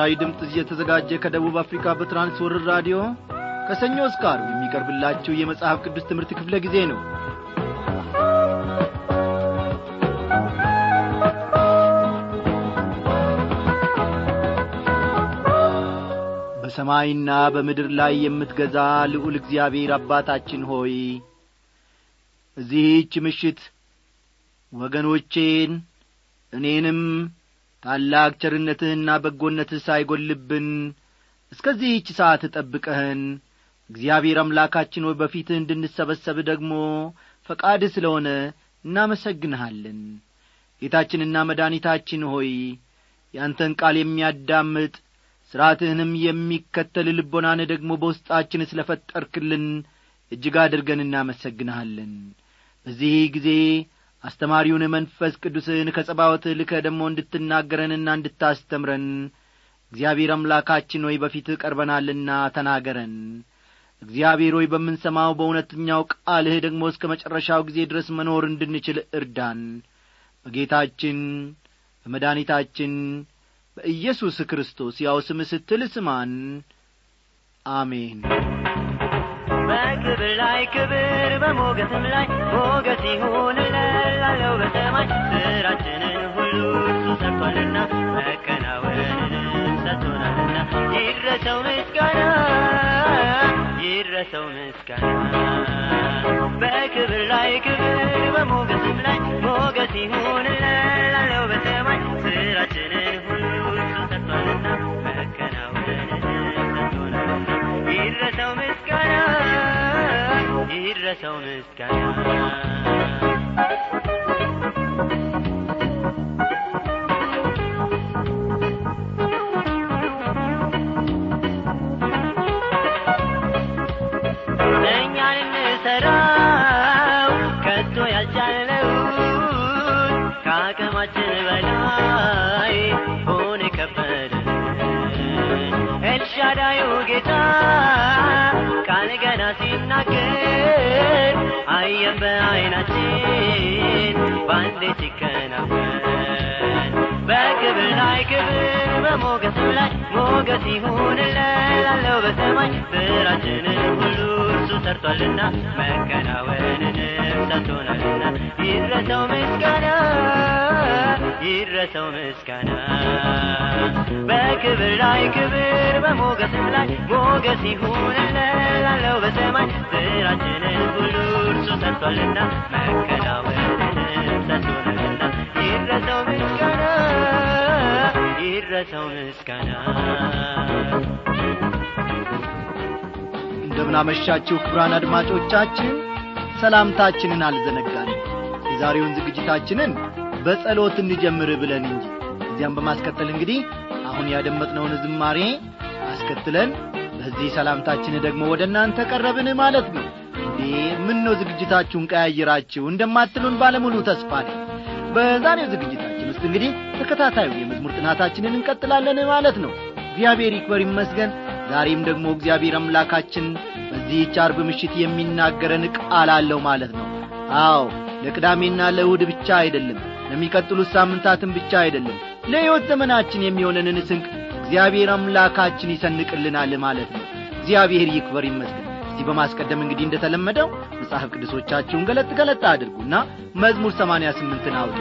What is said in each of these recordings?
ለምስራዊ ድምፅ እየተዘጋጀ ከደቡብ አፍሪካ በትራንስወርር ራዲዮ ከሰኞ እስከ ዓርብ የሚቀርብላችሁ የመጽሐፍ ቅዱስ ትምህርት ክፍለ ጊዜ ነው በሰማይና በምድር ላይ የምትገዛ ልዑል እግዚአብሔር አባታችን ሆይ እዚህች ምሽት ወገኖቼን እኔንም ታላቅ ቸርነትህና በጎነትህ ሳይጐልብን እስከዚህች ሰዓት ጠብቀህን እግዚአብሔር አምላካችን ሆይ በፊትህ እንድንሰበሰብ ደግሞ ፈቃድህ ስለሆነ እናመሰግንሃለን ጌታችንና መድኃኒታችን ሆይ ያንተን ቃል የሚያዳምጥ ሥርዓትህንም የሚከተል ልቦናን ደግሞ በውስጣችን ስለ ፈጠርክልን እጅግ አድርገን እናመሰግንሃለን በዚህ ጊዜ አስተማሪውን መንፈስ ቅዱስን ከጸባወትህ ልከ ደግሞ እንድትናገረንና እንድታስተምረን እግዚአብሔር አምላካችን ሆይ በፊትህ ቀርበናልና ተናገረን እግዚአብሔር ሆይ በምንሰማው በእውነተኛው ቃልህ ደግሞ እስከ መጨረሻው ጊዜ ድረስ መኖር እንድንችል እርዳን በጌታችን በመድኃኒታችን በኢየሱስ ክርስቶስ ያው ስም ስትል ስማን አሜን በክብር ላይ ክብር በሞገስም ላይ ሞገስ ይሁን ላለው በሰማይ ስራችንን ሁሉ እሱ ሰርቷልና መከናወንንም ሰጥቶናልና ይድረሰው ምስጋና ይድረሰው ምስጋና በክብር ላይ ክብር በሞገስም ላይ ሞገስ ይሁን ላለው በሰማይ ስራችንን ሁሉ እሱ ሰርቷልና መከናወንንም ሰጥቶናልና ይድረሰው ምስጋና ይድረሰው ምስጋና እኛን እንሰራው ከቶ ያልቻለውን ከአቅማችን በላይ ሆነ ከበደ ኤልሻዳዩ ጌታ ቃል ገና ሲናገር አየን በዐይናችን በአንዴ ሲከናወን በክብር ላይ ክብር በሞገስም ላይ ሞገስ ይሁንለት ላለው በሰማይ ስራችንን ሁሉ እርሱ ሰርቷልና መከናወንንም ሰጥቶናልና ይድረሰው ምስጋና ይድረሰው ምስጋና በክብር ላይ ክብር በሞገስም ላይ ሞገስ ይሁንለት ላለው በሰማይ ስራችንን ሁሉ እርሱ ሰርቷልና መከናወንንም ሰጥቶናልና ይድረሰው ምስጋና ይድረሰው ምስጋና እንደምናመሻችሁ ክብራን አድማጮቻችን ሰላምታችንን አልዘነጋንም የዛሬውን ዝግጅታችንን በጸሎት እንጀምር ብለን እንጂ እዚያም በማስከተል እንግዲህ አሁን ያደመጥነውን ዝማሬ አስከትለን በዚህ ሰላምታችን ደግሞ ወደ እናንተ ቀረብን ማለት ነው እንዴ ምን ነው ዝግጅታችሁን ቀያየራችሁ እንደማትሉን ባለሙሉ ተስፋ ነኝ በዛሬው ዝግጅታችን ውስጥ እንግዲህ ተከታታዩ የመዝሙር ጥናታችንን እንቀጥላለን ማለት ነው እግዚአብሔር ይክበር ይመስገን ዛሬም ደግሞ እግዚአብሔር አምላካችን በዚህች አርብ ምሽት የሚናገረን ቃል አለው ማለት ነው አዎ ለቅዳሜና ለእሁድ ብቻ አይደለም ለሚቀጥሉት ሳምንታትን ብቻ አይደለም ለሕይወት ዘመናችን የሚሆነንን ስንቅ እግዚአብሔር አምላካችን ይሰንቅልናል ማለት ነው እግዚአብሔር ይክበር ይመስገን እዚህ በማስቀደም እንግዲህ እንደተለመደው መጽሐፍ ቅዱሶቻችሁን ገለጥ ገለጥ አድርጉና መዝሙር ሰማንያ ስምንትን አውጡ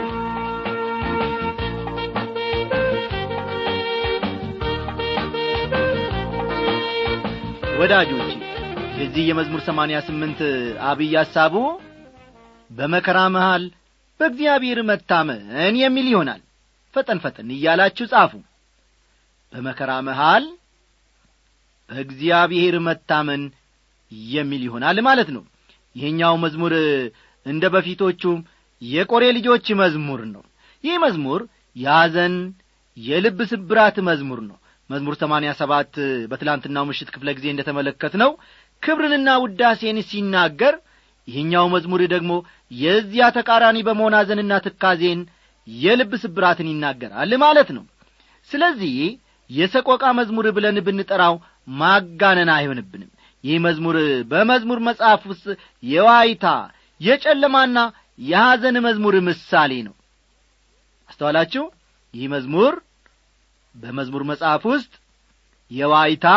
ወዳጆቼ የዚህ የመዝሙር ሰማንያ ስምንት አብይ ሐሳቡ በመከራ መሃል በእግዚአብሔር መታመን የሚል ይሆናል ፈጠን ፈጠን እያላችሁ ጻፉ በመከራ መሃል በእግዚአብሔር መታመን የሚል ይሆናል ማለት ነው ይህኛው መዝሙር እንደ በፊቶቹ የቆሬ ልጆች መዝሙር ነው ይህ መዝሙር ያዘን የልብ ስብራት መዝሙር ነው መዝሙር ሰማንያ ሰባት በትላንትናው ምሽት ክፍለ ጊዜ እንደ ተመለከት ነው ክብርንና ውዳሴን ሲናገር ይህኛው መዝሙር ደግሞ የዚያ ተቃራኒ በመሆን ሐዘንና ትካዜን የልብ ስብራትን ይናገራል ማለት ነው ስለዚህ የሰቆቃ መዝሙር ብለን ብንጠራው ማጋነን አይሆንብንም ይህ መዝሙር በመዝሙር መጽሐፍ ውስጥ የዋይታ የጨለማና የሐዘን መዝሙር ምሳሌ ነው አስተዋላችሁ ይህ መዝሙር በመዝሙር መጽሐፍ ውስጥ የዋይታ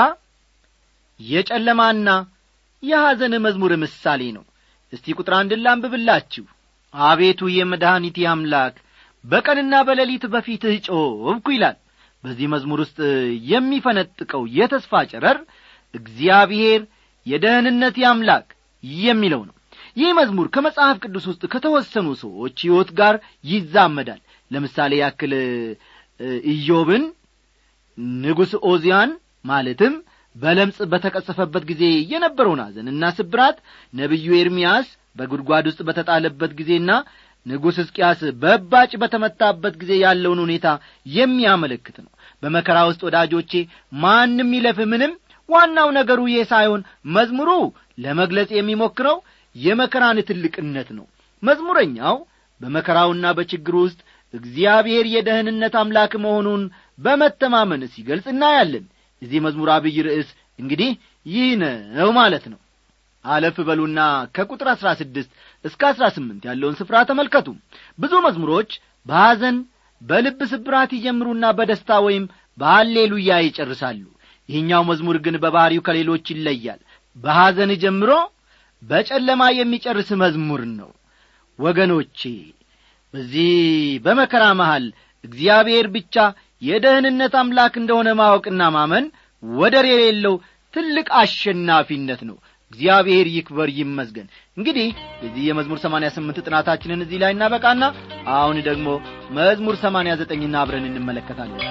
የጨለማና የሐዘን መዝሙር ምሳሌ ነው እስቲ ቁጥር አንድን ላንብብላችሁ አቤቱ የመድኃኒቴ አምላክ በቀንና በሌሊት በፊትህ ጮኽኩ ይላል በዚህ መዝሙር ውስጥ የሚፈነጥቀው የተስፋ ጨረር እግዚአብሔር የደህንነት አምላክ የሚለው ነው ይህ መዝሙር ከመጽሐፍ ቅዱስ ውስጥ ከተወሰኑ ሰዎች ሕይወት ጋር ይዛመዳል ለምሳሌ ያክል ኢዮብን ንጉሥ ኦዚያን ማለትም በለምጽ በተቀሰፈበት ጊዜ የነበረውን ሐዘንና ስብራት ነቢዩ ኤርምያስ በጉድጓድ ውስጥ በተጣለበት ጊዜና ንጉሥ ሕዝቅያስ በባጭ በተመታበት ጊዜ ያለውን ሁኔታ የሚያመለክት ነው በመከራ ውስጥ ወዳጆቼ ማንም ይለፍ ምንም ዋናው ነገሩ ይህ ሳይሆን መዝሙሩ ለመግለጽ የሚሞክረው የመከራን ትልቅነት ነው መዝሙረኛው በመከራውና በችግሩ ውስጥ እግዚአብሔር የደህንነት አምላክ መሆኑን በመተማመን ሲገልጽ እናያለን የዚህ መዝሙር አብይ ርዕስ እንግዲህ ይህ ነው ማለት ነው አለፍ በሉና ከቁጥር አሥራ ስድስት እስከ አሥራ ስምንት ያለውን ስፍራ ተመልከቱ ብዙ መዝሙሮች በሐዘን በልብ ስብራት ይጀምሩና በደስታ ወይም በሃሌሉያ ይጨርሳሉ ይህኛው መዝሙር ግን በባሕሪው ከሌሎች ይለያል በሐዘን ጀምሮ በጨለማ የሚጨርስ መዝሙር ነው ወገኖቼ በዚህ በመከራ መሃል እግዚአብሔር ብቻ የደህንነት አምላክ እንደሆነ ማወቅና ማመን ወደር የሌለው ትልቅ አሸናፊነት ነው እግዚአብሔር ይክበር ይመስገን እንግዲህ የዚህ የመዝሙር ሰማንያ ስምንት ጥናታችንን እዚህ ላይ እናበቃና አሁን ደግሞ መዝሙር ሰማንያ ዘጠኝና አብረን እንመለከታለን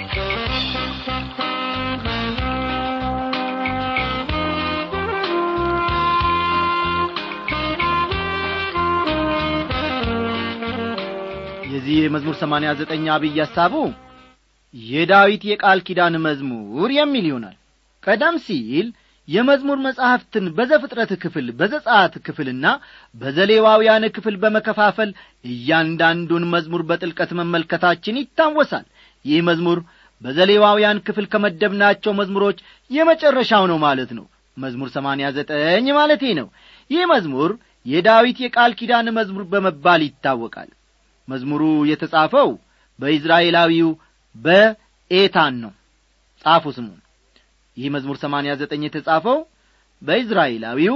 የዚህ የመዝሙር ሰማንያ ዘጠኝ አብይ ሐሳቡ የዳዊት የቃል ኪዳን መዝሙር የሚል ይሆናል ቀደም ሲል የመዝሙር መጻሕፍትን በዘፍጥረት ክፍል በዘጻት ክፍልና በዘሌዋውያን ክፍል በመከፋፈል እያንዳንዱን መዝሙር በጥልቀት መመልከታችን ይታወሳል ይህ መዝሙር በዘሌዋውያን ክፍል ከመደብናቸው መዝሙሮች የመጨረሻው ነው ማለት ነው መዝሙር ሰማንያ ዘጠኝ ማለቴ ነው ይህ መዝሙር የዳዊት የቃል ኪዳን መዝሙር በመባል ይታወቃል መዝሙሩ የተጻፈው በኢዝራኤላዊው በኤታን ነው ጻፉ ስሙን ይህ መዝሙር ሰማንያ ዘጠኝ የተጻፈው በኢዝራኤላዊው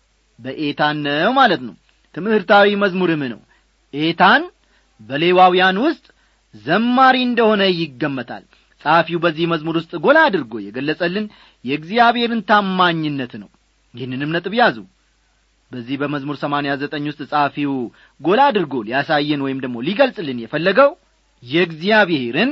በኤታን ነው ማለት ነው ትምህርታዊ መዝሙርም ነው ኤታን በሌዋውያን ውስጥ ዘማሪ እንደሆነ ይገመታል ጸሐፊው በዚህ መዝሙር ውስጥ ጎላ አድርጎ የገለጸልን የእግዚአብሔርን ታማኝነት ነው ይህንንም ነጥብ ያዙ በዚህ በመዝሙር ሰማንያ ዘጠኝ ውስጥ ጸሐፊው ጎላ አድርጎ ሊያሳየን ወይም ደግሞ ሊገልጽልን የፈለገው የእግዚአብሔርን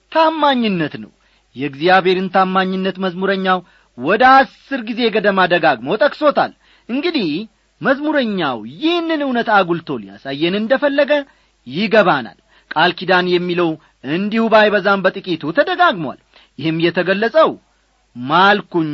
ታማኝነት ነው የእግዚአብሔርን ታማኝነት መዝሙረኛው ወደ አስር ጊዜ ገደማ ደጋግሞ ጠቅሶታል እንግዲህ መዝሙረኛው ይህንን እውነት አጉልቶ ሊያሳየን እንደፈለገ ይገባናል ቃል ኪዳን የሚለው እንዲሁ ባይበዛም በጥቂቱ ተደጋግሟል ይህም የተገለጸው ማልኩኝ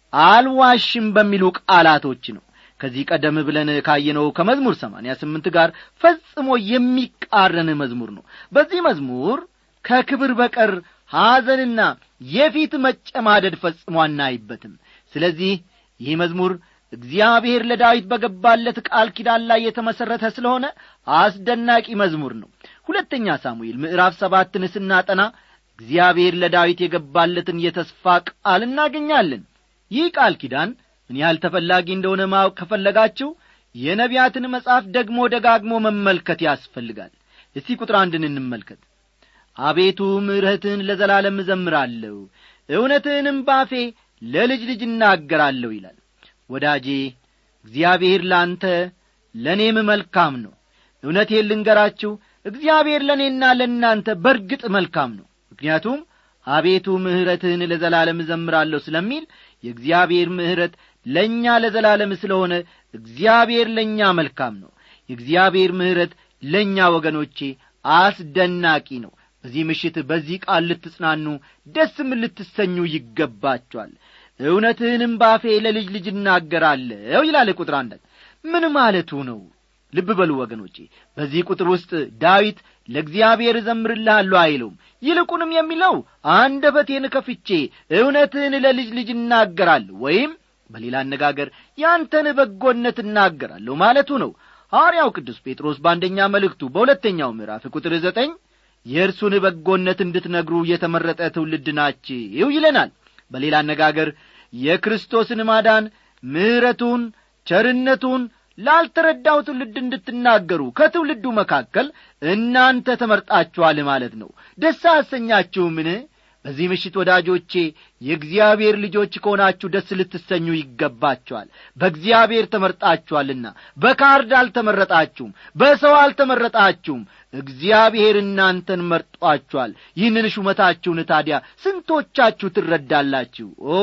አልዋሽም በሚሉ ቃላቶች ነው ከዚህ ቀደም ብለን ካየነው ከመዝሙር ሰማንያ ስምንት ጋር ፈጽሞ የሚቃረን መዝሙር ነው በዚህ መዝሙር ከክብር በቀር ሐዘንና የፊት መጨማደድ ፈጽሞ አናይበትም ስለዚህ ይህ መዝሙር እግዚአብሔር ለዳዊት በገባለት ቃል ኪዳን ላይ የተመሠረተ ስለሆነ አስደናቂ መዝሙር ነው ሁለተኛ ሳሙኤል ምዕራፍ ሰባትን ስናጠና እግዚአብሔር ለዳዊት የገባለትን የተስፋ ቃል እናገኛለን ይህ ቃል ኪዳን ምን ያህል ተፈላጊ እንደሆነ ማወቅ ከፈለጋችሁ የነቢያትን መጽሐፍ ደግሞ ደጋግሞ መመልከት ያስፈልጋል እስቲ ቁጥር አንድን እንመልከት አቤቱ ምሕረትህን ለዘላለም እዘምራለሁ እውነትህንም ባፌ ለልጅ ልጅ እናገራለሁ ይላል ወዳጄ እግዚአብሔር ለአንተ ለእኔም መልካም ነው እውነቴን ልንገራችሁ እግዚአብሔር ለእኔና ለእናንተ በርግጥ መልካም ነው ምክንያቱም አቤቱ ምሕረትህን ለዘላለም እዘምራለሁ ስለሚል የእግዚአብሔር ምሕረት ለእኛ ለዘላለም ስለሆነ እግዚአብሔር ለእኛ መልካም ነው የእግዚአብሔር ምሕረት ለእኛ ወገኖቼ አስደናቂ ነው በዚህ ምሽት በዚህ ቃል ልትጽናኑ ደስም ልትሰኙ ይገባቸዋል እውነትህንም ባፌ ለልጅ ልጅ እናገራለሁ ይላል ቁጥር አንዳት ምን ማለቱ ነው ልብ በሉ ወገኖቼ በዚህ ቁጥር ውስጥ ዳዊት ለእግዚአብሔር እዘምርልሃለሁ አይለውም ይልቁንም የሚለው አንደበቴን ከፍቼ እውነትህን ለልጅ ልጅ እናገራለሁ ወይም በሌላ አነጋገር ያንተን በጎነት እናገራለሁ ማለቱ ነው ሐዋርያው ቅዱስ ጴጥሮስ በአንደኛ መልእክቱ በሁለተኛው ምዕራፍ ቁጥር ዘጠኝ የእርሱን በጎነት እንድትነግሩ የተመረጠ ትውልድ ናችሁ ይለናል በሌላ አነጋገር የክርስቶስን ማዳን ምሕረቱን ቸርነቱን ላልተረዳው ትውልድ እንድትናገሩ ከትውልዱ መካከል እናንተ ተመርጣችኋል ማለት ነው ደስ አሰኛችሁምን በዚህ ምሽት ወዳጆቼ የእግዚአብሔር ልጆች ከሆናችሁ ደስ ልትሰኙ ይገባችኋል በእግዚአብሔር ተመርጣችኋልና በካርድ አልተመረጣችሁም በሰው አልተመረጣችሁም እግዚአብሔር እናንተን መርጧችኋል ይህንን ሹመታችሁን ታዲያ ስንቶቻችሁ ትረዳላችሁ ኦ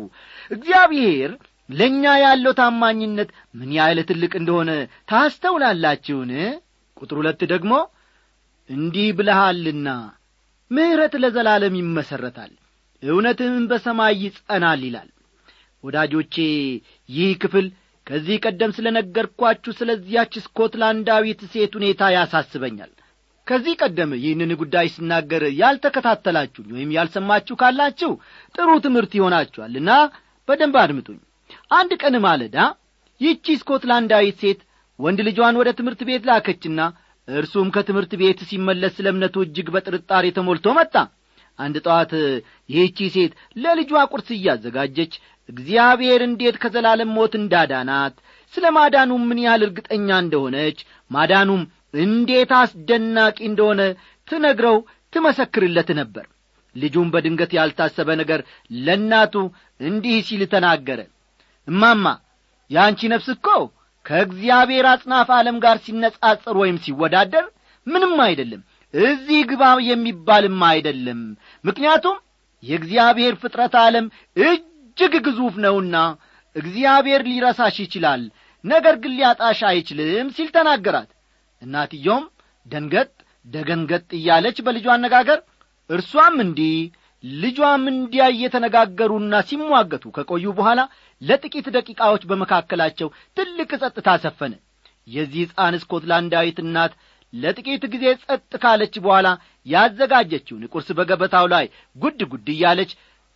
እግዚአብሔር ለእኛ ያለው ታማኝነት ምን ያህል ትልቅ እንደሆነ ታስተውላላችሁን ቁጥር ሁለት ደግሞ እንዲህ ብለሃልና ምሕረት ለዘላለም ይመሠረታል እውነትም በሰማይ ይጸናል ይላል ወዳጆቼ ይህ ክፍል ከዚህ ቀደም ስለ ነገርኳችሁ ስለዚያች ስኮትላንዳዊት ሴት ሁኔታ ያሳስበኛል ከዚህ ቀደም ይህንን ጉዳይ ስናገር ያልተከታተላችሁኝ ወይም ያልሰማችሁ ካላችሁ ጥሩ ትምህርት ይሆናችኋልና በደንብ አድምጡኝ አንድ ቀን ማለዳ ይህቺ ስኮትላንዳዊት ሴት ወንድ ልጇን ወደ ትምህርት ቤት ላከችና እርሱም ከትምህርት ቤት ሲመለስ ስለ እምነቱ እጅግ በጥርጣሬ ተሞልቶ መጣ አንድ ጠዋት ይህቺ ሴት ለልጇ ቁርስ እያዘጋጀች እግዚአብሔር እንዴት ከዘላለም ሞት እንዳዳናት ስለ ማዳኑም ምን ያህል እርግጠኛ እንደሆነች ማዳኑም እንዴት አስደናቂ እንደሆነ ትነግረው ትመሰክርለት ነበር ልጁም በድንገት ያልታሰበ ነገር ለእናቱ እንዲህ ሲል ተናገረ እማማ የአንቺ ነፍስ እኮ ከእግዚአብሔር አጽናፍ ዓለም ጋር ሲነጻጸር ወይም ሲወዳደር ምንም አይደለም እዚህ ግባ የሚባልም አይደለም ምክንያቱም የእግዚአብሔር ፍጥረት ዓለም እጅግ ግዙፍ ነውና እግዚአብሔር ሊረሳሽ ይችላል ነገር ግን ሊያጣሽ አይችልም ሲል ተናገራት እናትየውም ደንገጥ ደገንገጥ እያለች በልጇ አነጋገር እርሷም እንዲህ ልጇም እንዲያ እየተነጋገሩና ሲሟገቱ ከቆዩ በኋላ ለጥቂት ደቂቃዎች በመካከላቸው ትልቅ ጸጥታ ሰፈነ የዚህ ሕፃን ስኮትላንዳዊት እናት ለጥቂት ጊዜ ጸጥ ካለች በኋላ ያዘጋጀችውን ቁርስ በገበታው ላይ ጉድ ጉድ እያለች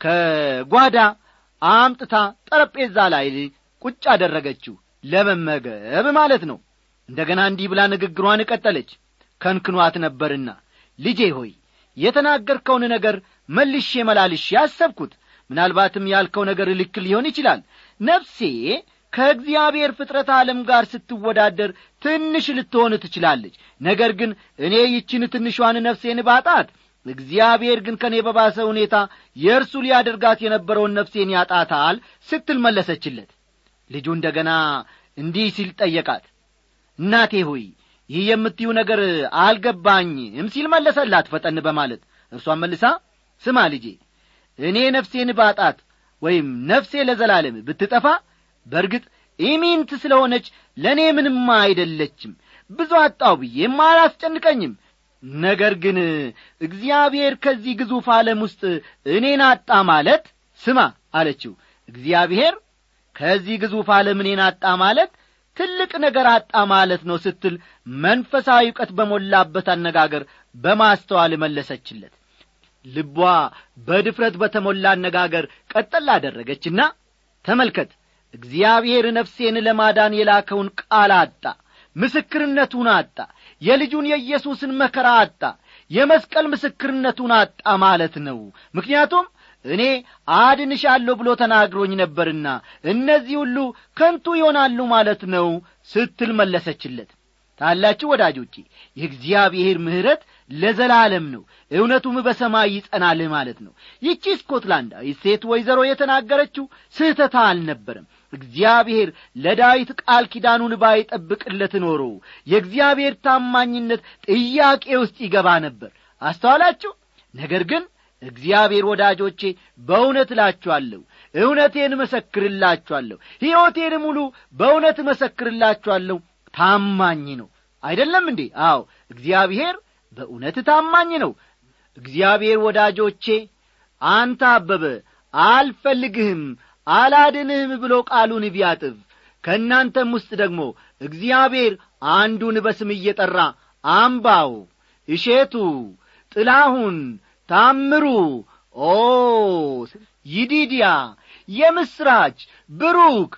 ከጓዳ አምጥታ ጠረጴዛ ላይ ቁጭ አደረገችው ለመመገብ ማለት ነው እንደገና እንዲህ ብላ ንግግሯን ቀጠለች ከንክኗት ነበርና ልጄ ሆይ የተናገርከውን ነገር መልሼ መላልሼ አሰብኩት ምናልባትም ያልከው ነገር ልክ ሊሆን ይችላል ነፍሴ ከእግዚአብሔር ፍጥረት ዓለም ጋር ስትወዳደር ትንሽ ልትሆን ትችላለች ነገር ግን እኔ ይችን ትንሿን ነፍሴን ባጣት እግዚአብሔር ግን ከእኔ በባሰ ሁኔታ የእርሱ ሊያደርጋት የነበረውን ነፍሴን ያጣታል ስትል መለሰችለት ልጁ እንደ ገና እንዲህ ሲል ጠየቃት እናቴ ሆይ ይህ የምትዩ ነገር አልገባኝም ሲል መለሰላት ፈጠን በማለት እርሷን መልሳ ስማ ልጄ እኔ ነፍሴን ባጣት ወይም ነፍሴ ለዘላለም ብትጠፋ በርግጥ ኢሚንት ስለ ሆነች ለእኔ ምንም አይደለችም ብዙ አጣው ብዬም አላስጨንቀኝም ነገር ግን እግዚአብሔር ከዚህ ግዙፍ ዓለም ውስጥ እኔን አጣ ማለት ስማ አለችው እግዚአብሔር ከዚህ ግዙፍ ዓለም እኔን አጣ ማለት ትልቅ ነገር አጣ ማለት ነው ስትል መንፈሳዊ እውቀት በሞላበት አነጋገር በማስተዋል መለሰችለት ልቧ በድፍረት በተሞላ አነጋገር ቀጠል አደረገችና ተመልከት እግዚአብሔር ነፍሴን ለማዳን የላከውን ቃል አጣ ምስክርነቱን አጣ የልጁን የኢየሱስን መከራ አጣ የመስቀል ምስክርነቱን አጣ ማለት ነው ምክንያቱም እኔ አድንሻለሁ ብሎ ተናግሮኝ ነበርና እነዚህ ሁሉ ከንቱ ይሆናሉ ማለት ነው ስትል መለሰችለት ታላችሁ ወዳጆቼ የእግዚአብሔር ምሕረት ለዘላለም ነው እውነቱም በሰማይ ይጸናል ማለት ነው ይቺ ስኮትላንዳዊ ሴት ወይዘሮ የተናገረችው ስህተታ አልነበረም እግዚአብሔር ለዳዊት ቃል ኪዳኑን ባይጠብቅለት ኖሮ የእግዚአብሔር ታማኝነት ጥያቄ ውስጥ ይገባ ነበር አስተዋላችሁ ነገር ግን እግዚአብሔር ወዳጆቼ በእውነት እላችኋለሁ እውነቴን እመሰክርላችኋለሁ ሕይወቴን ሙሉ በእውነት እመሰክርላችኋለሁ ታማኝ ነው አይደለም እንዴ አዎ እግዚአብሔር በእውነት ታማኝ ነው እግዚአብሔር ወዳጆቼ አንተ አበበ አልፈልግህም አላድንህም ብሎ ቃሉን ቢያጥፍ ከእናንተም ውስጥ ደግሞ እግዚአብሔር አንዱን በስም እየጠራ አምባው እሼቱ ጥላሁን ታምሩ ኦ ይዲድያ የምስራች ብሩክ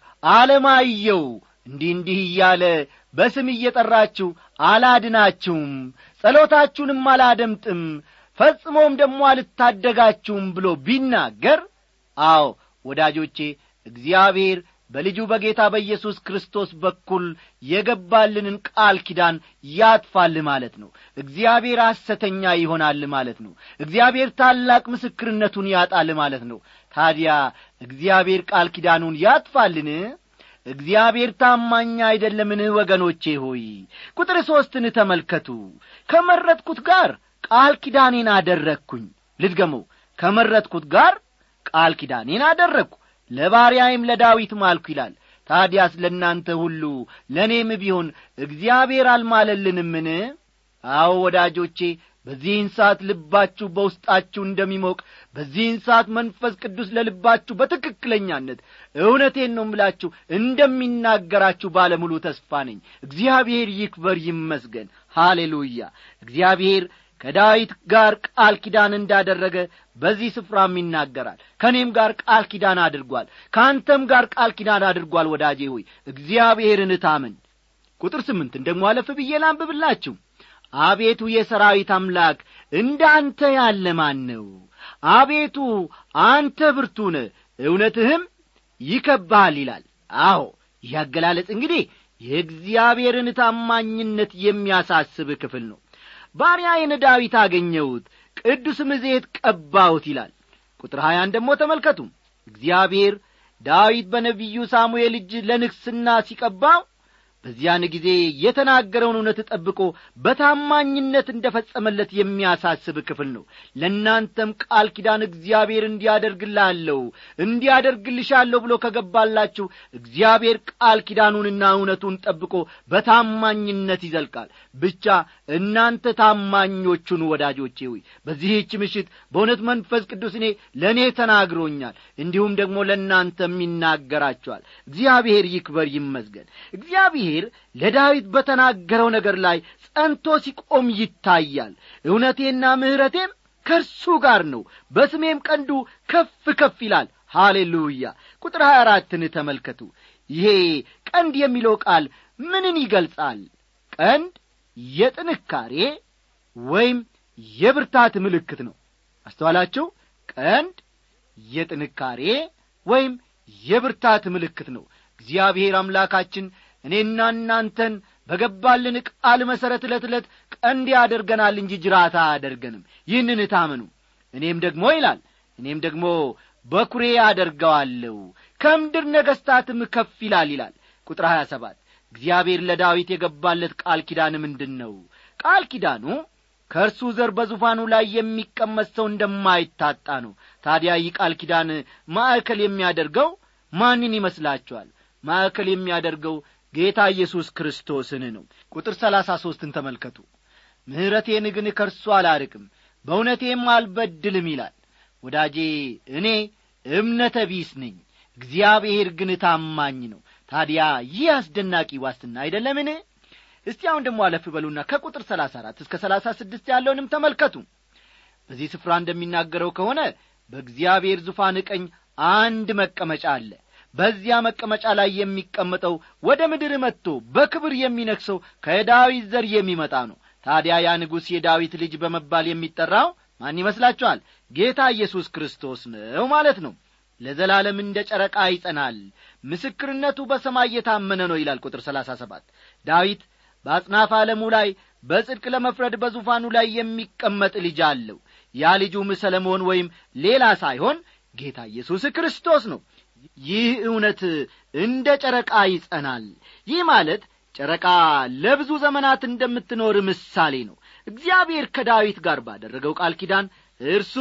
አለማየው እንዲህ እንዲህ እያለ በስም እየጠራችሁ አላድናችሁም ጸሎታችሁንም አላደምጥም ፈጽሞም ደግሞ አልታደጋችሁም ብሎ ቢናገር አዎ ወዳጆቼ እግዚአብሔር በልጁ በጌታ በኢየሱስ ክርስቶስ በኩል የገባልንን ቃል ኪዳን ያጥፋል ማለት ነው እግዚአብሔር ሐሰተኛ ይሆናል ማለት ነው እግዚአብሔር ታላቅ ምስክርነቱን ያጣል ማለት ነው ታዲያ እግዚአብሔር ቃል ኪዳኑን ያጥፋልን እግዚአብሔር ታማኝ አይደለምን ወገኖቼ ሆይ ቁጥር ሦስትን ተመልከቱ ከመረጥኩት ጋር ቃል ኪዳኔን አደረግኩኝ ልድገመው ከመረጥኩት ጋር ቃል ኪዳኔን አደረግኩ ለባሪያይም ለዳዊት ማልኩ ይላል ታዲያስ ለእናንተ ሁሉ ለእኔም ቢሆን እግዚአብሔር አልማለልንምን አዎ ወዳጆቼ በዚህን ሰዓት ልባችሁ በውስጣችሁ እንደሚሞቅ በዚህን ሰዓት መንፈስ ቅዱስ ለልባችሁ በትክክለኛነት እውነቴን ነው ምላችሁ እንደሚናገራችሁ ባለሙሉ ተስፋ ነኝ እግዚአብሔር ይክበር ይመስገን ሃሌሉያ እግዚአብሔር ከዳዊት ጋር ቃል ኪዳን እንዳደረገ በዚህ ስፍራም ይናገራል ከእኔም ጋር ቃል ኪዳን አድርጓል ከአንተም ጋር ቃል ኪዳን አድርጓል ወዳጄ ሆይ እግዚአብሔርን እታምን ቁጥር ስምንትን ደግሞ አለፍ ብዬ ላንብብላችሁ አቤቱ የሰራዊት አምላክ እንደ አንተ ያለ ማን ነው አቤቱ አንተ ብርቱነ እውነትህም ይከብሃል ይላል አዎ ይህ አገላለጽ እንግዲህ የእግዚአብሔርን ታማኝነት የሚያሳስብ ክፍል ነው ባሪያዬን ዳዊት አገኘሁት ቅዱስም ዘይት ቀባሁት ይላል ቁጥር ሀያን ደግሞ ተመልከቱ እግዚአብሔር ዳዊት በነቢዩ ሳሙኤል እጅ ለንግስና ሲቀባው በዚያን ጊዜ የተናገረውን እውነት ጠብቆ በታማኝነት እንደ ፈጸመለት የሚያሳስብ ክፍል ነው ለእናንተም ቃል ኪዳን እግዚአብሔር እንዲያደርግላለሁ እንዲያደርግልሻለሁ ብሎ ከገባላችሁ እግዚአብሔር ቃል ኪዳኑንና እውነቱን ጠብቆ በታማኝነት ይዘልቃል ብቻ እናንተ ታማኞቹን ወዳጆቼ ሆይ በዚህች ምሽት በእውነት መንፈስ ቅዱስ እኔ ለእኔ ተናግሮኛል እንዲሁም ደግሞ ለእናንተም ይናገራቸዋል እግዚአብሔር ይክበር ይመስገን እግዚአብሔር ለዳዊት በተናገረው ነገር ላይ ጸንቶ ሲቆም ይታያል እውነቴና ምሕረቴም ከእርሱ ጋር ነው በስሜም ቀንዱ ከፍ ከፍ ይላል ሃሌሉያ ቁጥር ሀያ አራትን ተመልከቱ ይሄ ቀንድ የሚለው ቃል ምንን ይገልጻል ቀንድ የጥንካሬ ወይም የብርታት ምልክት ነው አስተዋላችሁ ቀንድ የጥንካሬ ወይም የብርታት ምልክት ነው እግዚአብሔር አምላካችን እኔና እናንተን በገባልን ቃል መሠረት ዕለት ዕለት ቀንድ ያደርገናል እንጂ ጅራታ አያደርገንም ይህንን እታምኑ እኔም ደግሞ ይላል እኔም ደግሞ በኩሬ አደርገዋለሁ ከምድር ነገሥታትም ከፍ ይላል ይላል ቁጥር ሀያ ሰባት እግዚአብሔር ለዳዊት የገባለት ቃል ኪዳን ምንድን ነው ቃል ኪዳኑ ከእርሱ ዘር በዙፋኑ ላይ የሚቀመጥ ሰው እንደማይታጣ ነው ታዲያ ይህ ቃል ኪዳን ማዕከል የሚያደርገው ማንን ይመስላችኋል ማዕከል የሚያደርገው ጌታ ኢየሱስ ክርስቶስን ነው ቁጥር ሰላሳ ሦስትን ተመልከቱ ምሕረቴን ግን ከእርሱ አላርቅም በእውነቴም አልበድልም ይላል ወዳጄ እኔ እምነተ ቢስ ነኝ እግዚአብሔር ግን ታማኝ ነው ታዲያ ይህ አስደናቂ ዋስትና አይደለምን እስቲ አሁን ደግሞ አለፍ በሉና ከቁጥር ሰላሳ አራት እስከ ሰላሳ ስድስት ያለውንም ተመልከቱ በዚህ ስፍራ እንደሚናገረው ከሆነ በእግዚአብሔር ዙፋን ቀኝ አንድ መቀመጫ አለ በዚያ መቀመጫ ላይ የሚቀመጠው ወደ ምድር መጥቶ በክብር የሚነክሰው ከዳዊት ዘር የሚመጣ ነው ታዲያ ያ ንጉሥ የዳዊት ልጅ በመባል የሚጠራው ማን ይመስላችኋል ጌታ ኢየሱስ ክርስቶስ ነው ማለት ነው ለዘላለም እንደ ጨረቃ ይጸናል ምስክርነቱ በሰማይ የታመነ ነው ይላል ቁጥር ሰላሳ ሰባት ዳዊት በአጽናፍ ዓለሙ ላይ በጽድቅ ለመፍረድ በዙፋኑ ላይ የሚቀመጥ ልጅ አለው ያ ልጁም ሰለሞን ወይም ሌላ ሳይሆን ጌታ ኢየሱስ ክርስቶስ ነው ይህ እውነት እንደ ጨረቃ ይጸናል ይህ ማለት ጨረቃ ለብዙ ዘመናት እንደምትኖር ምሳሌ ነው እግዚአብሔር ከዳዊት ጋር ባደረገው ቃል ኪዳን እርሱ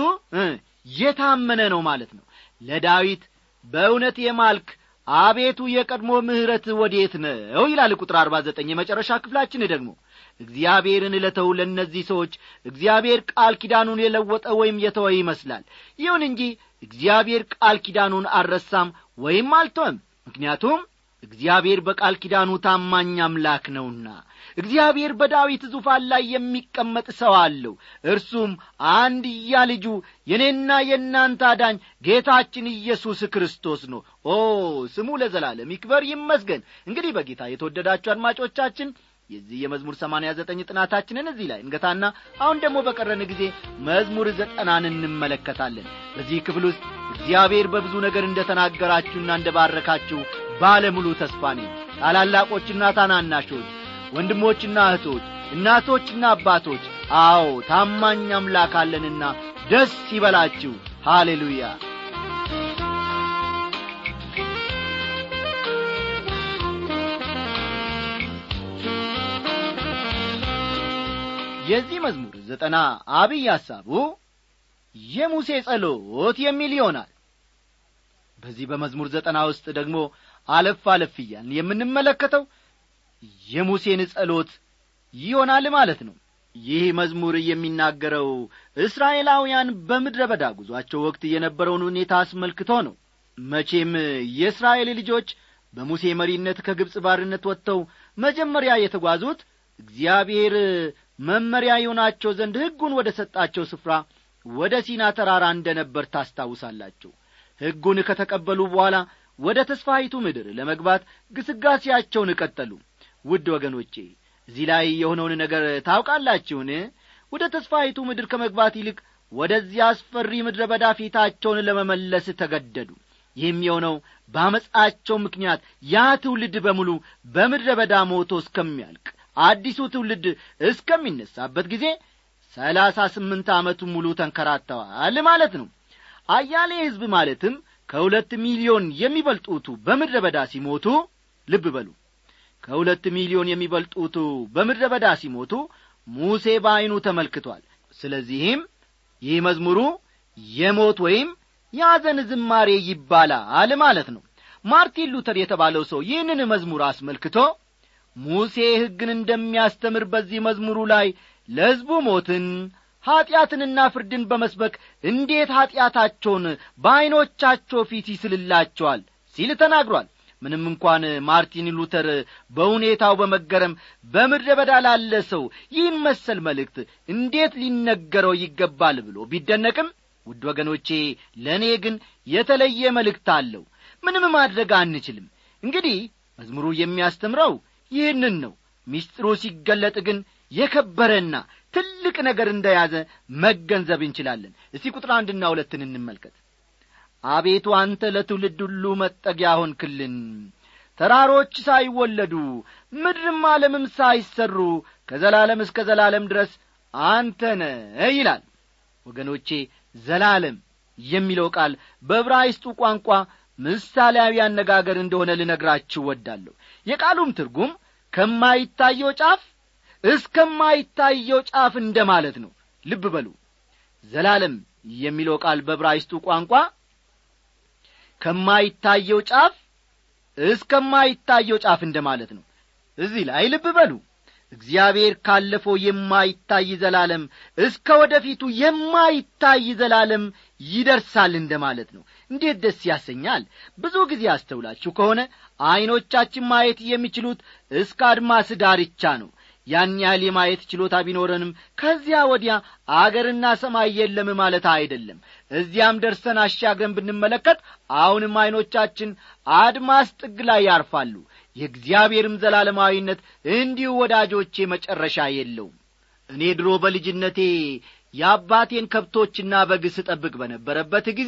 የታመነ ነው ማለት ነው ለዳዊት በእውነት የማልክ አቤቱ የቀድሞ ምሕረት ወዴት ነው ይላል ቁጥር አርባ ዘጠኝ የመጨረሻ ክፍላችን ደግሞ እግዚአብሔርን ለተው ለእነዚህ ሰዎች እግዚአብሔር ቃል ኪዳኑን የለወጠ ወይም የተወ ይመስላል ይሁን እንጂ እግዚአብሔር ቃል ኪዳኑን አልረሳም ወይም አልተወም ምክንያቱም እግዚአብሔር በቃል ኪዳኑ ታማኝ አምላክ ነውና እግዚአብሔር በዳዊት ዙፋን ላይ የሚቀመጥ ሰው አለው እርሱም አንድያ ልጁ የእኔና የእናንተ አዳኝ ጌታችን ኢየሱስ ክርስቶስ ነው ኦ ስሙ ለዘላለም ይክበር ይመስገን እንግዲህ በጌታ የተወደዳችሁ አድማጮቻችን የዚህ የመዝሙር ሰማንያ ዘጠኝ ጥናታችንን እዚህ ላይ እንገታና አሁን ደግሞ በቀረን ጊዜ መዝሙር ዘጠናን እንመለከታለን በዚህ ክፍል ውስጥ እግዚአብሔር በብዙ ነገር እንደ ተናገራችሁና እንደ ባረካችሁ ባለሙሉ ተስፋ ነኝ ታላላቆችና ታናናሾች ወንድሞችና እህቶች እናቶችና አባቶች አዎ ታማኝ አምላክ አለንና ደስ ይበላችሁ ሃሌሉያ የዚህ መዝሙር ዘጠና አብይ ሐሳቡ የሙሴ ጸሎት የሚል ይሆናል በዚህ በመዝሙር ዘጠና ውስጥ ደግሞ አለፍ አለፍ እያልን የምንመለከተው የሙሴን ጸሎት ይሆናል ማለት ነው ይህ መዝሙር የሚናገረው እስራኤላውያን በምድረ በዳ ጉዟቸው ወቅት የነበረውን ሁኔታ አስመልክቶ ነው መቼም የእስራኤል ልጆች በሙሴ መሪነት ከግብፅ ባርነት ወጥተው መጀመሪያ የተጓዙት እግዚአብሔር መመሪያ የሆናቸው ዘንድ ሕጉን ወደ ሰጣቸው ስፍራ ወደ ሲና ተራራ እንደ ነበር ታስታውሳላችሁ ሕጉን ከተቀበሉ በኋላ ወደ ተስፋዪቱ ምድር ለመግባት ግስጋሴያቸውን ቀጠሉ ውድ ወገኖቼ እዚህ ላይ የሆነውን ነገር ታውቃላችሁን ወደ ተስፋዪቱ ምድር ከመግባት ይልቅ ወደዚያ አስፈሪ ምድረ በዳ ፊታቸውን ለመመለስ ተገደዱ ይህም የሆነው በአመፃቸው ምክንያት ያ ትውልድ በሙሉ በምድረ በዳ ሞቶ እስከሚያልቅ አዲሱ ትውልድ እስከሚነሳበት ጊዜ ሰላሳ ስምንት ዓመቱ ሙሉ ተንከራተዋል ማለት ነው አያሌ ሕዝብ ማለትም ከሁለት ሚሊዮን የሚበልጡቱ በምድረ በዳ ሲሞቱ ልብ በሉ ከሁለት ሚሊዮን የሚበልጡቱ በምድረ በዳ ሲሞቱ ሙሴ በዐይኑ ተመልክቷል ስለዚህም ይህ መዝሙሩ የሞት ወይም ያዘን ዝማሬ ይባላል ማለት ነው ማርቲን ሉተር የተባለው ሰው ይህንን መዝሙር አስመልክቶ ሙሴ ሕግን እንደሚያስተምር በዚህ መዝሙሩ ላይ ለሕዝቡ ሞትን ኀጢአትንና ፍርድን በመስበክ እንዴት ኀጢአታቸውን በዐይኖቻቸው ፊት ይስልላቸዋል ሲል ተናግሯል ምንም እንኳን ማርቲን ሉተር በሁኔታው በመገረም በምድረ በዳ ላለ ሰው ይህን መሰል መልእክት እንዴት ሊነገረው ይገባል ብሎ ቢደነቅም ውድ ወገኖቼ ለእኔ ግን የተለየ መልእክት አለው ምንም ማድረግ አንችልም እንግዲህ መዝሙሩ የሚያስተምረው ይህንን ነው ሚስጥሩ ሲገለጥ ግን የከበረና ትልቅ ነገር እንደያዘ መገንዘብ እንችላለን እስቲ ቁጥር አንድና ሁለትን እንመልከት አቤቱ አንተ ለትውልድ ሁሉ መጠጊያ ሆንክልን ተራሮች ሳይወለዱ ምድርም ዓለምም ሳይሰሩ ከዘላለም እስከ ዘላለም ድረስ አንተ ነ ይላል ወገኖቼ ዘላለም የሚለው ቃል በዕብራይስጡ ቋንቋ ምሳሌያዊ አነጋገር እንደሆነ ልነግራችሁ ወዳለሁ የቃሉም ትርጉም ከማይታየው ጫፍ እስከማይታየው ጫፍ እንደ ማለት ነው ልብ በሉ ዘላለም የሚለው ቃል በዕብራይስጡ ቋንቋ ከማይታየው ጫፍ እስከማይታየው ጫፍ እንደ ማለት ነው እዚህ ላይ ልብ በሉ እግዚአብሔር ካለፈው የማይታይ ዘላለም እስከ ወደፊቱ የማይታይ ዘላለም ይደርሳል እንደ ማለት ነው እንዴት ደስ ያሰኛል ብዙ ጊዜ አስተውላችሁ ከሆነ ዐይኖቻችን ማየት የሚችሉት እስከ አድማስ ዳርቻ ነው ያን ያህል የማየት ችሎታ ቢኖረንም ከዚያ ወዲያ አገርና ሰማይ የለም ማለት አይደለም እዚያም ደርሰን አሻግረን ብንመለከት አሁንም ዐይኖቻችን አድማስ ጥግ ላይ ያርፋሉ የእግዚአብሔርም ዘላለማዊነት እንዲሁ ወዳጆቼ መጨረሻ የለውም እኔ ድሮ በልጅነቴ የአባቴን ከብቶችና በግ ስጠብቅ በነበረበት ጊዜ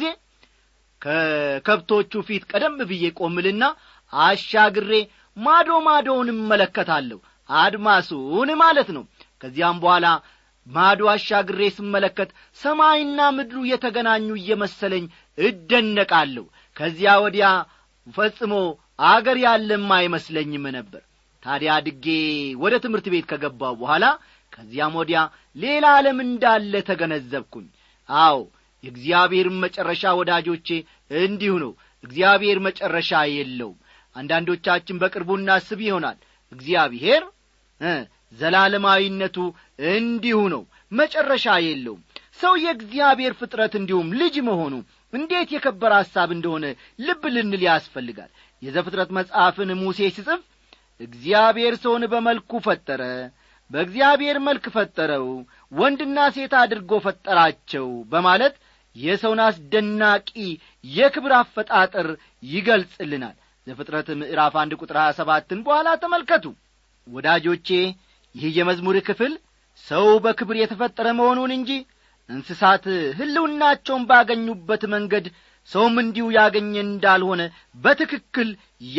ከከብቶቹ ፊት ቀደም ብዬ ቆምልና አሻግሬ ማዶ ማዶውን እመለከታለሁ አድማሱን ማለት ነው ከዚያም በኋላ ማዶ አሻግሬ ስመለከት ሰማይና ምድሩ የተገናኙ እየመሰለኝ እደነቃለሁ ከዚያ ወዲያ ፈጽሞ አገር ያለም አይመስለኝም ነበር ታዲያ አድጌ ወደ ትምህርት ቤት ከገባው በኋላ ከዚያም ወዲያ ሌላ ዓለም እንዳለ ተገነዘብኩኝ አዎ የእግዚአብሔርም መጨረሻ ወዳጆቼ እንዲሁ ነው እግዚአብሔር መጨረሻ የለውም አንዳንዶቻችን በቅርቡ እናስብ ይሆናል እግዚአብሔር ዘላለማዊነቱ እንዲሁ ነው መጨረሻ የለውም ሰው የእግዚአብሔር ፍጥረት እንዲሁም ልጅ መሆኑ እንዴት የከበረ ሐሳብ እንደሆነ ልብ ልንል ያስፈልጋል የዘፍጥረት መጽሐፍን ሙሴ ሲጽፍ እግዚአብሔር ሰውን በመልኩ ፈጠረ በእግዚአብሔር መልክ ፈጠረው ወንድና ሴት አድርጎ ፈጠራቸው በማለት የሰውን አስደናቂ የክብር አፈጣጠር ይገልጽልናል ዘፍጥረት ምዕራፍ አንድ ቁጥር ሀያ ሰባትን በኋላ ተመልከቱ ወዳጆቼ ይህ የመዝሙር ክፍል ሰው በክብር የተፈጠረ መሆኑን እንጂ እንስሳት ሕልውናቸውን ባገኙበት መንገድ ሰውም እንዲሁ ያገኘ እንዳልሆነ በትክክል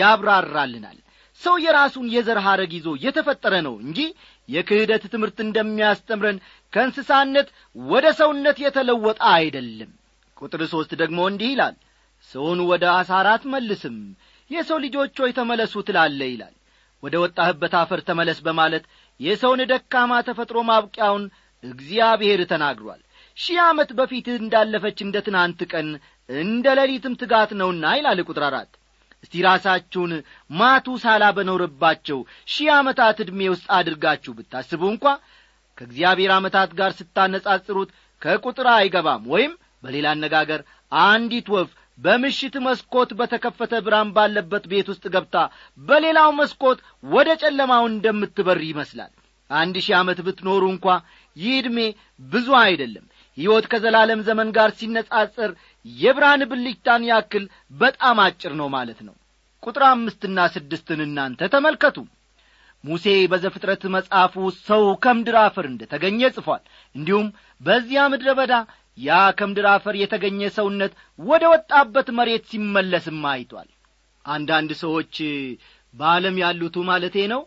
ያብራራልናል ሰው የራሱን የዘር ሐረግ ይዞ የተፈጠረ ነው እንጂ የክህደት ትምህርት እንደሚያስተምረን ከእንስሳነት ወደ ሰውነት የተለወጠ አይደለም ቁጥር ሦስት ደግሞ እንዲህ ይላል ሰውን ወደ አሳር አትመልስም የሰው ልጆች ሆይ ተመለሱ ትላለ ይላል ወደ ወጣህበት አፈር ተመለስ በማለት የሰውን ደካማ ተፈጥሮ ማብቂያውን እግዚአብሔር ተናግሯል ሺህ ዓመት በፊትህ እንዳለፈች እንደ ትናንት ቀን እንደ ሌሊትም ትጋት ነውና ይላል ቁጥር አራት እስቲ ራሳችሁን ማቱሳላ በኖረባቸው ሺህ ዓመታት ዕድሜ ውስጥ አድርጋችሁ ብታስቡ እንኳ ከእግዚአብሔር ዓመታት ጋር ስታነጻጽሩት ከቁጥር አይገባም ወይም በሌላ አነጋገር አንዲት ወፍ በምሽት መስኮት በተከፈተ ብርሃን ባለበት ቤት ውስጥ ገብታ በሌላው መስኮት ወደ ጨለማው እንደምትበር ይመስላል አንድ ሺህ ዓመት ብትኖሩ እንኳ ይህ ዕድሜ ብዙ አይደለም ሕይወት ከዘላለም ዘመን ጋር ሲነጻጸር የብርሃን ብልጭታን ያክል በጣም አጭር ነው ማለት ነው ቁጥር አምስትና ስድስትን እናንተ ተመልከቱ ሙሴ በዘፍጥረት መጽሐፉ ሰው ከምድር አፈር እንደ ተገኘ ጽፏል እንዲሁም በዚያ ምድረ በዳ ያ ከምድር አፈር የተገኘ ሰውነት ወደ ወጣበት መሬት ሲመለስም አይቷል አንዳንድ ሰዎች በዓለም ያሉቱ ማለቴ ነው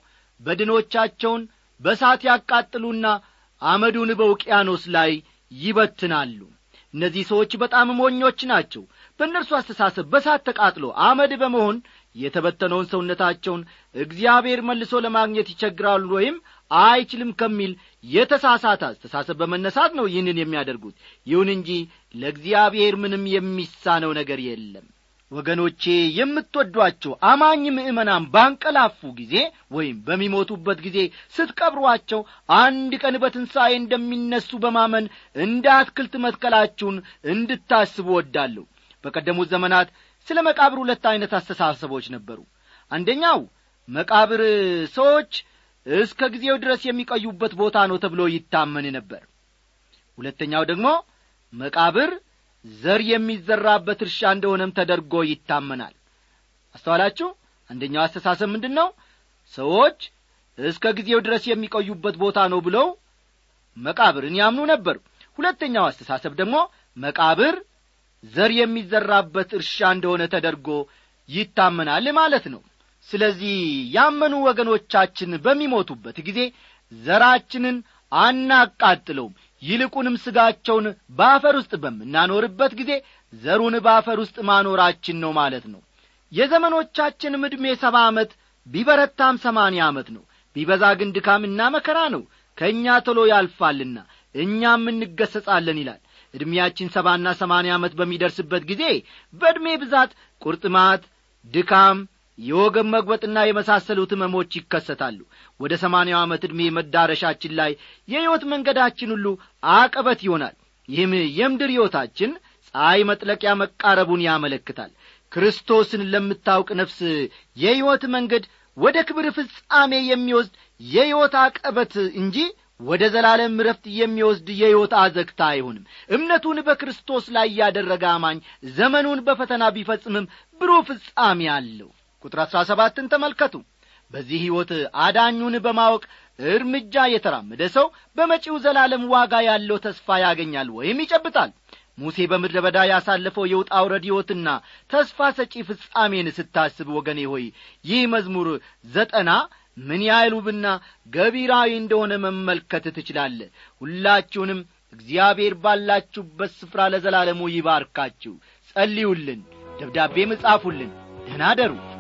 በድኖቻቸውን በሳት ያቃጥሉና አመዱን በውቅያኖስ ላይ ይበትናሉ እነዚህ ሰዎች በጣም ሞኞች ናቸው በእነርሱ አስተሳሰብ በሳት ተቃጥሎ አመድ በመሆን የተበተነውን ሰውነታቸውን እግዚአብሔር መልሶ ለማግኘት ይቸግራሉ ወይም አይችልም ከሚል የተሳሳተ አስተሳሰብ በመነሳት ነው ይህንን የሚያደርጉት ይሁን እንጂ ለእግዚአብሔር ምንም የሚሳነው ነገር የለም ወገኖቼ የምትወዷቸው አማኝ ምእመናን ባንቀላፉ ጊዜ ወይም በሚሞቱበት ጊዜ ስትቀብሯቸው አንድ ቀን በትንሣኤ እንደሚነሱ በማመን እንደ አትክልት መትከላችሁን እንድታስቡ ወዳለሁ በቀደሙት ዘመናት ስለ መቃብር ሁለት ዐይነት አስተሳሰቦች ነበሩ አንደኛው መቃብር ሰዎች እስከ ጊዜው ድረስ የሚቀዩበት ቦታ ነው ተብሎ ይታመን ነበር ሁለተኛው ደግሞ መቃብር ዘር የሚዘራበት እርሻ እንደሆነም ተደርጎ ይታመናል አስተዋላችሁ አንደኛው አስተሳሰብ ምንድን ነው ሰዎች እስከ ጊዜው ድረስ የሚቆዩበት ቦታ ነው ብለው መቃብርን ያምኑ ነበር ሁለተኛው አስተሳሰብ ደግሞ መቃብር ዘር የሚዘራበት እርሻ እንደሆነ ተደርጎ ይታመናል ማለት ነው ስለዚህ ያመኑ ወገኖቻችን በሚሞቱበት ጊዜ ዘራችንን አናቃጥለውም ይልቁንም ሥጋቸውን በአፈር ውስጥ በምናኖርበት ጊዜ ዘሩን በአፈር ውስጥ ማኖራችን ነው ማለት ነው የዘመኖቻችንም ዕድሜ ሰባ ዓመት ቢበረታም ሰማንያ ዓመት ነው ቢበዛ ግን ድካምና መከራ ነው ከእኛ ቶሎ ያልፋልና እኛም እንገሰጻለን ይላል ዕድሜያችን ሰባና ሰማንያ ዓመት በሚደርስበት ጊዜ በዕድሜ ብዛት ቁርጥማት ድካም የወገብ መግበጥና የመሳሰሉት ህመሞች ይከሰታሉ ወደ ሰማንያው ዓመት ዕድሜ መዳረሻችን ላይ የሕይወት መንገዳችን ሁሉ አቀበት ይሆናል ይህም የምድር ሕይወታችን ፀሐይ መጥለቂያ መቃረቡን ያመለክታል ክርስቶስን ለምታውቅ ነፍስ የሕይወት መንገድ ወደ ክብር ፍጻሜ የሚወስድ የሕይወት አቀበት እንጂ ወደ ዘላለም ረፍት የሚወስድ የሕይወት አዘግታ አይሆንም እምነቱን በክርስቶስ ላይ ያደረገ አማኝ ዘመኑን በፈተና ቢፈጽምም ብሩህ ፍጻሜ አለው ቁጥር አሥራ ሰባትን ተመልከቱ በዚህ ሕይወት አዳኙን በማወቅ እርምጃ የተራመደ ሰው በመጪው ዘላለም ዋጋ ያለው ተስፋ ያገኛል ወይም ይጨብጣል ሙሴ በምድረ በዳ ያሳለፈው የውጣ ውረድ ሕይወትና ተስፋ ሰጪ ፍጻሜን ስታስብ ወገኔ ሆይ ይህ መዝሙር ዘጠና ምን ያህል ውብና ገቢራዊ እንደሆነ መመልከት ትችላለ ሁላችሁንም እግዚአብሔር ባላችሁበት ስፍራ ለዘላለሙ ይባርካችሁ ጸልዩልን ደብዳቤም እጻፉልን ደህና አደሩ